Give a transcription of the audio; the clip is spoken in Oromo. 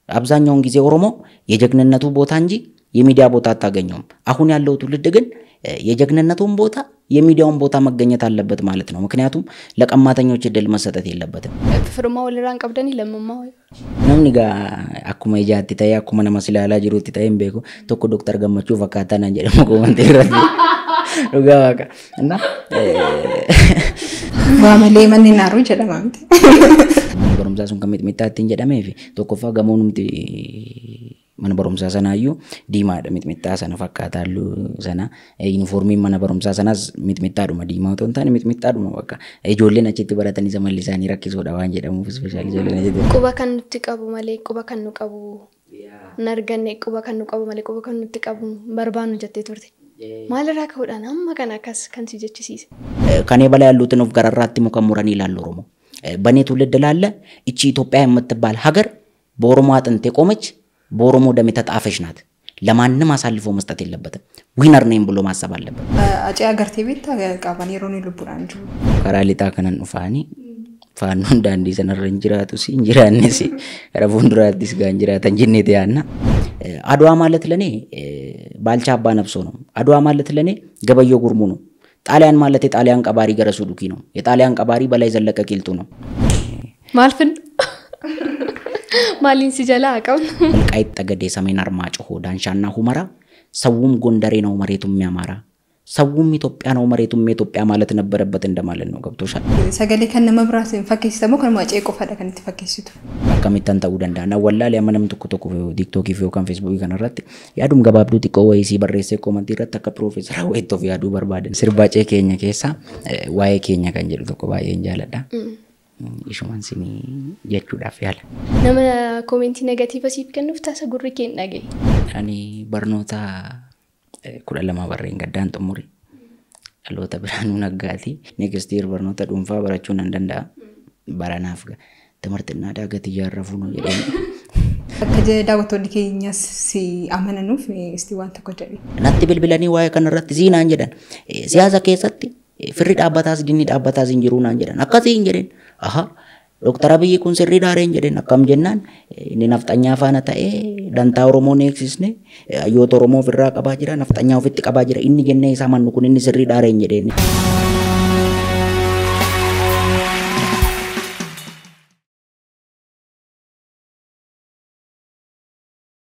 አብዛኛውን ጊዜ ኦሮሞ የጀግንነቱ ቦታ እንጂ የሚዲያ ቦታ አታገኘውም። አሁን ያለው ትውልድ ግን የጀግንነቱን ቦታ የሚዲያውን ቦታ መገኘት አለበት ማለት ነው። ምክንያቱም ለቀማተኞች እድል መሰጠት የለበትም። Firummaa walirraan qabdanii lammummaa wayii. Namni egaa akkuma ijaatti ta'ee akkuma nama si ilaalaa jirutti ta'ee hin beeku tokko Dooktar Gammachuu fakkaataa naan jedhamu komantii irratti dhugaa waaqa. Innaa Waa malee manni naaruu jedhama miti. mana barumsaa sun kan mixmixaa ittiin jedhamee fi tokkoffaa gamoo numti mana barumsaa sanaayyuu diimaadha mixmixaa sana fakkaataa halluu sana yuunifoormiin mana barumsaa sanaas mixmixaadhuma diimaa otoo hin taane mixmixaadhuma bakka ijoolleen achitti baratanii samalli isaanii rakkisuudha waan jedhamuuf ispeeshaalii ijoolleen achitti Quba kan nutti qabu malee quba kan nu qabu hin arganne quba kan nu qabu malee quba kan nutti qabu barbaannu jettee turte. Maalirraa ka'uudhaan amma kana akkas kan si jechisiise. ከኔ በላይ ያሉትን ወፍ ገረራት ሙከሙረን ይላል ኦሮሞ። በእኔ ትውልድ ላለ እቺ ኢትዮጵያ የምትባል ሀገር በኦሮሞ አጥንት የቆመች በኦሮሞ ደም የተጣፈች ናት። ለማንም አሳልፎ መስጠት የለበትም። ዊነር ነኝ ብሎ ማሰብ አለበት። Acee agartee beektaa qaban yeroo inni lubbuudhaan jiru. karaa lixaa kanan dhufaanii faannoon daandii sanarra hin jiraatus hin jiraannes gara fuulduraattis gaa hin jiraatan jenneeti yaanna. አድዋ ማለት ለኔ ባልቻ አባ ነብሶ ነው። አድዋ ማለት ለኔ ገበየው ጉርሙ ነው። ጣሊያን ማለት የጣሊያን ቀባሪ ገረሱ ዱኪ ነው። የጣሊያን ቀባሪ በላይ ዘለቀ ቂልጡ ነው። Maal fin? Maaliin si jalaa qabnu? ወልቃይት ጠገዴ፣ ሰሜን አርማጭሆ፣ ዳንሻና ሁመራ ሰውም ጎንደሬ ነው መሬቱም ያማራ ሰውም ኢትዮጵያ ነው መሬቱም የኢትዮጵያ ማለት ነበረበት እንደማለት ነው። ገብቶሻል? Sagalee kan nama biraas hin fakkeessisamoo kanuma acee qofaadha kan itti fakkeessitu. akkamittan ta'uu danda'a. Na wallaalee amma namni tokko tokko tiiktookii fi yookaan feesbuukii kanarratti yaadum gabaabduu xiqqoo wayii sii barreessee koomantii irratti akka piroofeesara wayiitti of yaaduu barbaadan. Sirbacee keenya keessaa eh, waa'ee keenya kan jedhu tokko baay'een jaaladha. Ishuman sinii jechuudhaaf yaala. Nama koomentii negatiiva siif kennuuf taasa gurri kee hin dhagaye. Ani barnoota eh, kudha lama barreen gaddaan xumure. Dhaloota biraanuu naggaati. Next year barnoota dhuunfaa barachuu nan danda'a. Baranaaf timirtinnaa daagati ijaarrafuu nu jedhanii. Akka je- daawwattoonni keenyas si amananuuf isti waan tokko jedhe. natti bilbilanii waa'ee kanarratti siinaan jedhan Eh, siyaasa keessatti eh, firri dhaabbataas dinni dhaabbataas hin jiruu naan jedhan akkasii hin jedhen aha Dooktar Abiyyi kun sirrii daareen jedhen akkam jennaan eh, inni nafxanyaa faana ta'ee dantaa Oromoo ni eegsisne eh, hayyoota Oromoo ofirraa qabaa jira nafxanyaa ofitti qabaa jira inni jennee isaa mannu kun inni sirrii daareen jedheen.